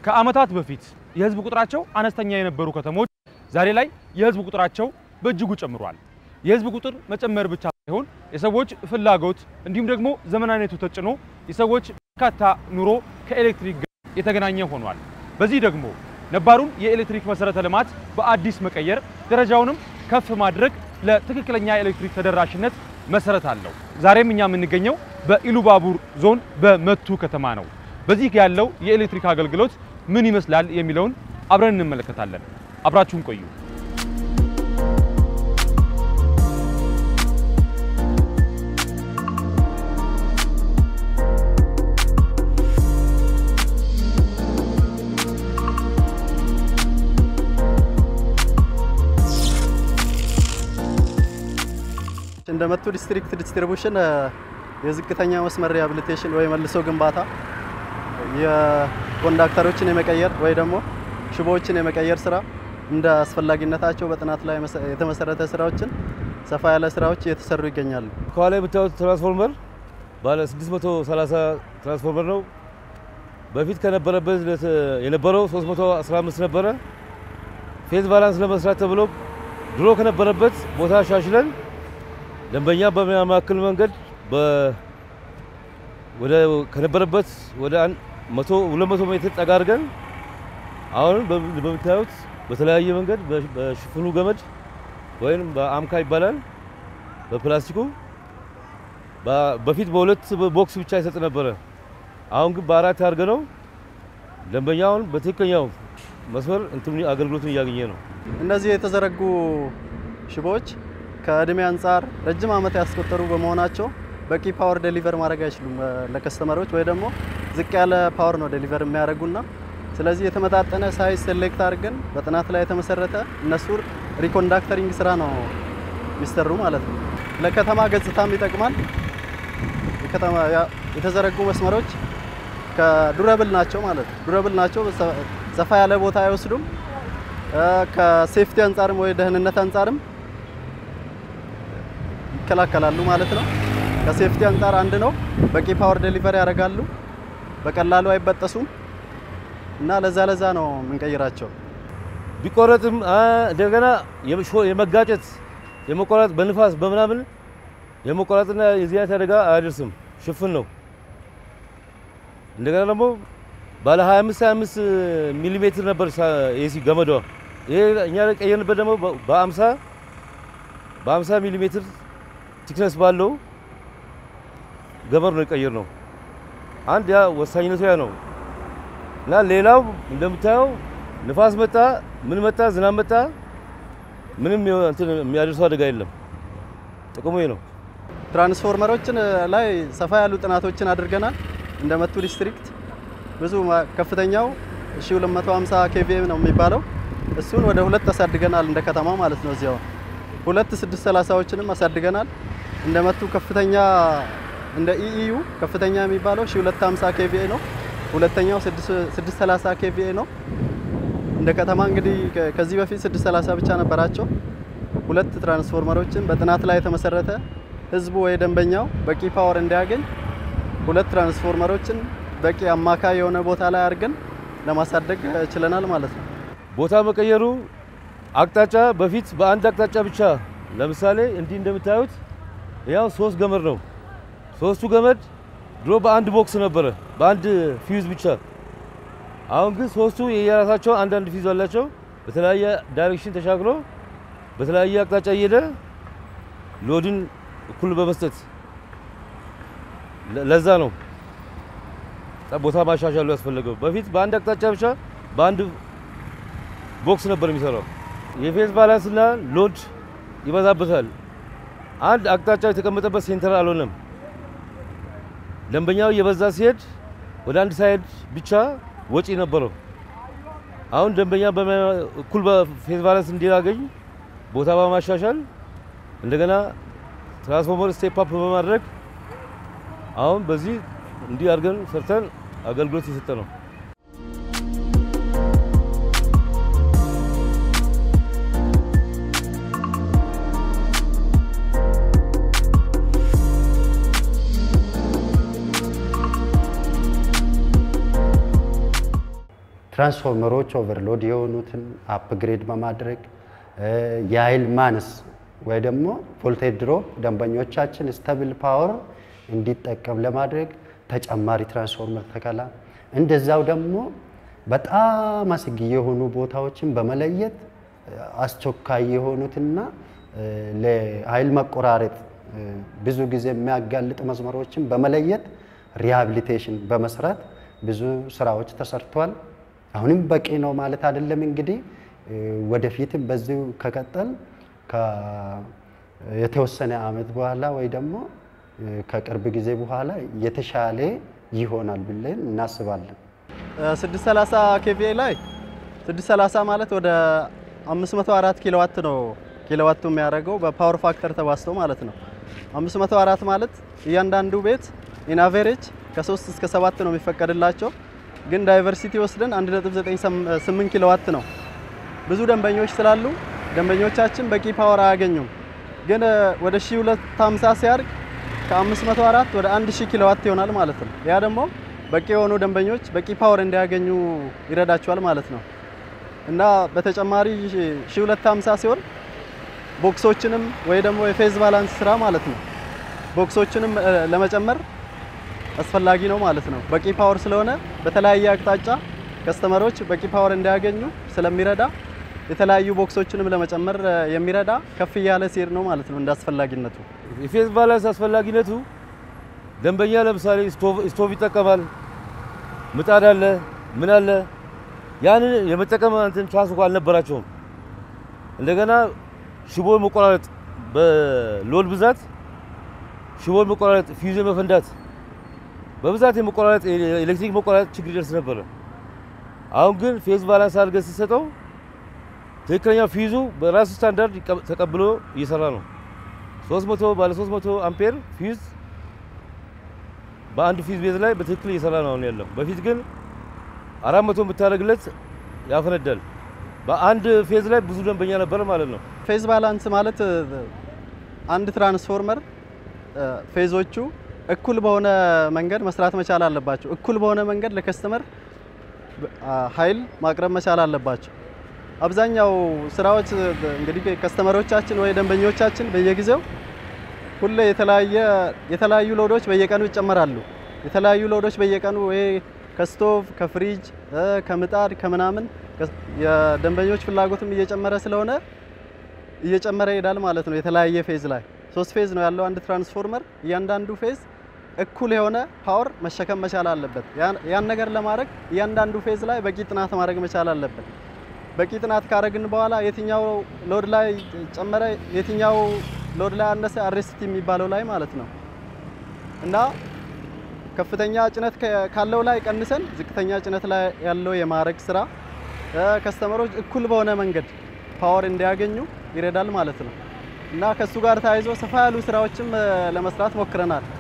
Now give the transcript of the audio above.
ከዓመታት በፊት የህዝብ ቁጥራቸው አነስተኛ የነበሩ ከተሞች ዛሬ ላይ የህዝብ ቁጥራቸው በእጅጉ ጨምሯል። የህዝብ ቁጥር መጨመር ብቻ ሳይሆን የሰዎች ፍላጎት እንዲሁም ደግሞ ዘመናዊነቱ ተጭኖ የሰዎች በርካታ ኑሮ ከኤሌክትሪክ ጋር የተገናኘ ሆኗል። በዚህ ደግሞ ነባሩን የኤሌክትሪክ መሰረተ ልማት በአዲስ መቀየር ደረጃውንም ከፍ ማድረግ ለትክክለኛ የኤሌክትሪክ ተደራሽነት መሰረት አለው። ዛሬም እኛ የምንገኘው በኢሉባቡር ዞን በመቱ ከተማ ነው። በዚህ ያለው የኤሌክትሪክ አገልግሎት ምን ይመስላል የሚለውን አብረን እንመለከታለን። አብራችሁን ቆዩ። እንደ መቱ ዲስትሪክት ዲስትሪቡሽን የዝቅተኛ መስመር ሪሃብሊቴሽን ወይ መልሶ ግንባታ የኮንዳክተሮችን የመቀየር ወይ ደግሞ ሽቦዎችን የመቀየር ስራ እንደ አስፈላጊነታቸው በጥናት ላይ የተመሰረተ ስራዎችን ሰፋ ያለ ስራዎች እየተሰሩ ይገኛሉ። ከኋላ የምታዩት ትራንስፎርመር ባለ 630 ትራንስፎርመር ነው። በፊት ከነበረበት የነበረው 315 ነበረ። ፌዝ ባላንስ ለመስራት ተብሎ ድሮ ከነበረበት ቦታ ሻሽለን ደንበኛ በሚያማክል መንገድ ወደ ከነበረበት ወደ 100 200 ሜትር ጠጋ አድርገን አሁን በምታዩት በተለያየ መንገድ በሽፍኑ ገመድ ወይም በአምካ ይባላል በፕላስቲኩ በፊት በሁለት ቦክስ ብቻ ይሰጥ ነበረ። አሁን ግን በአራት አድርገ ነው ደንበኛውን በትክክለኛው መስመር እንትን አገልግሎቱን እያገኘ ነው። እነዚህ የተዘረጉ ሽቦዎች ከእድሜ አንጻር ረጅም ዓመት ያስቆጠሩ በመሆናቸው በቂ ፓወር ዴሊቨር ማድረግ አይችሉም ለከስተመሮች ወይ ደግሞ ዝቅ ያለ ፓወር ነው ዴሊቨር የሚያደርጉና ስለዚህ የተመጣጠነ ሳይዝ ሴሌክት አድርገን በጥናት ላይ የተመሰረተ እነሱ ሪኮንዳክተሪንግ ስራ ነው የሚሰሩ ማለት ነው። ለከተማ ገጽታም ይጠቅማል። የከተማ የተዘረጉ መስመሮች ከዱረብል ናቸው ማለት ነው። ዱረብል ናቸው፣ ሰፋ ያለ ቦታ አይወስዱም። ከሴፍቲ አንጻርም ወይ ደህንነት አንጻርም ይከላከላሉ ማለት ነው። ከሴፍቲ አንጻር አንድ ነው። በቂ ፓወር ዴሊቨሪ ያደርጋሉ። በቀላሉ አይበጠሱም እና ለዛ ለዛ ነው የምንቀይራቸው። ቢቆረጥም እንደገና የመጋጨት የመቆረጥ በንፋስ በምናምን የመቆረጥና የዚህ አይነት አደጋ አያደርስም። ሽፍን ነው። እንደገና ደግሞ ባለ 25 25 ሚሊ ሜትር ነበር ኤሲ ገመዷ። ይሄ እኛ ቀየርንበት ደግሞ በ50 በ50 ሚሊ ሜትር ቲክነስ ባለው ገመድ ነው የቀየር ነው። አንድ ያ ወሳኝነቱ ያ ነው እና ሌላው እንደምታየው ንፋስ መጣ ምን መጣ ዝናብ መጣ ምንም እንትን የሚያደርሰው አደጋ የለም። ጥቅሙ ነው። ትራንስፎርመሮችን ላይ ሰፋ ያሉ ጥናቶችን አድርገናል። እንደ መቱ ዲስትሪክት ብዙ ከፍተኛው 1250 ኬቪኤም ነው የሚባለው እሱን ወደ ሁለት አሳድገናል እንደ ከተማ ማለት ነው። እዚያው ሁለት 630ዎችንም አሳድገናል። እንደ መቱ ከፍተኛ እንደ ኢኢዩ ከፍተኛ የሚባለው 1250 ኬቪኤ ነው። ሁለተኛው 630 ኬቪኤ ነው። እንደ ከተማ እንግዲህ ከዚህ በፊት 630 ብቻ ነበራቸው። ሁለት ትራንስፎርመሮችን በጥናት ላይ የተመሰረተ ህዝቡ ወይ ደንበኛው በቂ ፓወር እንዲያገኝ ሁለት ትራንስፎርመሮችን በቂ አማካይ የሆነ ቦታ ላይ አድርገን ለማሳደግ ችለናል ማለት ነው። ቦታ መቀየሩ አቅጣጫ በፊት በአንድ አቅጣጫ ብቻ ለምሳሌ እንዲህ እንደምታዩት ያው ሶስት ገመድ ነው። ሶስቱ ገመድ ድሮ በአንድ ቦክስ ነበረ በአንድ ፊውዝ ብቻ። አሁን ግን ሶስቱ የየራሳቸው አንዳንድ ፊውዝ አላቸው። በተለያየ ዳይሬክሽን ተሻግሮ በተለያየ አቅጣጫ እየሄደ ሎድን እኩል በመስጠት ለዛ ነው ቦታ ማሻሻሉ ያስፈለገው። በፊት በአንድ አቅጣጫ ብቻ በአንድ ቦክስ ነበር የሚሰራው። የፌዝ ባላንስና ሎድ ይበዛበታል። አንድ አቅጣጫ የተቀመጠበት ሴንተር አልሆነም። ደንበኛው እየበዛ ሲሄድ ወደ አንድ ሳይድ ብቻ ወጪ ነበረው። አሁን ደንበኛ እኩል በፌዝ ባላንስ እንዲያገኝ ቦታ በማሻሻል እንደገና ትራንስፎርመር ስቴፕ አፕ በማድረግ አሁን በዚህ እንዲህ አድርገን ሰርተን አገልግሎት የሰጠ ነው። ትራንስፎርመሮች ኦቨርሎድ የሆኑትን አፕግሬድ በማድረግ የኃይል ማነስ ወይ ደግሞ ቮልቴጅ ድሮፕ ደንበኞቻችን ስተብል ፓወር እንዲጠቀም ለማድረግ ተጨማሪ ትራንስፎርመር ተከላ፣ እንደዛው ደግሞ በጣም አስጊ የሆኑ ቦታዎችን በመለየት አስቸኳይ የሆኑትና ለኃይል መቆራረጥ ብዙ ጊዜ የሚያጋልጡ መስመሮችን በመለየት ሪሃቢሊቴሽን በመስራት ብዙ ስራዎች ተሰርቷል። አሁንም በቂ ነው ማለት አይደለም። እንግዲህ ወደፊትም በዚሁ ከቀጠል የተወሰነ አመት በኋላ ወይ ደግሞ ከቅርብ ጊዜ በኋላ የተሻለ ይሆናል ብለን እናስባለን። 630 ኬቪኤ ላይ 630 ማለት ወደ 504 ኪሎዋት ነው ኪሎዋቱ የሚያደርገው በፓወር ፋክተር ተባዝቶ ማለት ነው። 504 ማለት እያንዳንዱ ቤት ኢን አቨሬጅ ከ3 እስከ 7 ነው የሚፈቀድላቸው፣ ግን ዳይቨርሲቲ ወስደን 1.98 ኪሎዋት ነው። ብዙ ደንበኞች ስላሉ ደንበኞቻችን በቂ ፓወር አያገኙም። ግን ወደ 1250 ሲያድግ ከ504 ወደ 1000 ኪሎዋት ይሆናል ማለት ነው። ያ ደግሞ በቂ የሆኑ ደንበኞች በቂ ፓወር እንዲያገኙ ይረዳቸዋል ማለት ነው እና በተጨማሪ 1250 ሲሆን ቦክሶችንም ወይ ደግሞ የፌዝ ባላንስ ስራ ማለት ነው ቦክሶችንም ለመጨመር አስፈላጊ ነው ማለት ነው። በቂ ፓወር ስለሆነ በተለያየ አቅጣጫ ከስተመሮች በቂ ፓወር እንዲያገኙ ስለሚረዳ የተለያዩ ቦክሶችንም ለመጨመር የሚረዳ ከፍ እያለ ሲሄድ ነው ማለት ነው እንደ አስፈላጊነቱ። የፌዝ ባላንስ አስፈላጊነቱ ደንበኛ ለምሳሌ ስቶቭ ይጠቀማል፣ ምጣድ አለ፣ ምን አለ፣ ያንን የመጠቀም እንትን ቻንስ እንኳን አልነበራቸውም። እንደገና ሽቦ መቆራረጥ፣ በሎድ ብዛት ሽቦ መቆራረጥ፣ ፊውዝ መፈንዳት፣ በብዛት የመቆራረጥ ኤሌክትሪክ መቆራረጥ ችግር ይደርስ ነበረ። አሁን ግን ፌዝ ባላንስ አድርገን ስትሰጠው ትክክለኛ ፊዙ በራሱ ስታንዳርድ ተቀብሎ እየሰራ ነው። 300 ባለ 300 አምፔር ፊዝ በአንድ ፊዝ ቤዝ ላይ በትክክል እየሰራ ነው አሁን ያለው። በፊት ግን 400 ብታደርግለት ያፈነዳል። በአንድ ፌዝ ላይ ብዙ ደንበኛ ነበር ማለት ነው። ፌዝ ባላንስ ማለት አንድ ትራንስፎርመር ፌዞቹ እኩል በሆነ መንገድ መስራት መቻል አለባቸው። እኩል በሆነ መንገድ ለከስተመር ኃይል ማቅረብ መቻል አለባቸው። አብዛኛው ስራዎች እንግዲህ ከስተመሮቻችን ወይ ደንበኞቻችን በየጊዜው ሁሌ የተለያየ የተለያዩ ሎዶች በየቀኑ ይጨመራሉ። የተለያዩ ሎዶች በየቀኑ ወይ ከስቶቭ ከፍሪጅ ከምጣድ ከምናምን የደንበኞች ፍላጎትም እየጨመረ ስለሆነ እየጨመረ ይሄዳል ማለት ነው። የተለያየ ፌዝ ላይ ሶስት ፌዝ ነው ያለው አንድ ትራንስፎርመር። እያንዳንዱ ፌዝ እኩል የሆነ ፓወር መሸከም መቻል አለበት። ያን ነገር ለማድረግ እያንዳንዱ ፌዝ ላይ በቂ ጥናት ማድረግ መቻል አለበት። በቂ ጥናት ካደረግን በኋላ የትኛው ሎድ ላይ ጨመረ፣ የትኛው ሎድ ላይ አነሰ፣ አሬስቲ የሚባለው ላይ ማለት ነው እና ከፍተኛ ጭነት ካለው ላይ ቀንሰን ዝቅተኛ ጭነት ላይ ያለው የማድረግ ስራ ከስተመሮች እኩል በሆነ መንገድ ፓወር እንዲያገኙ ይረዳል ማለት ነው እና ከሱ ጋር ተያይዞ ሰፋ ያሉ ስራዎችም ለመስራት ሞክረናል።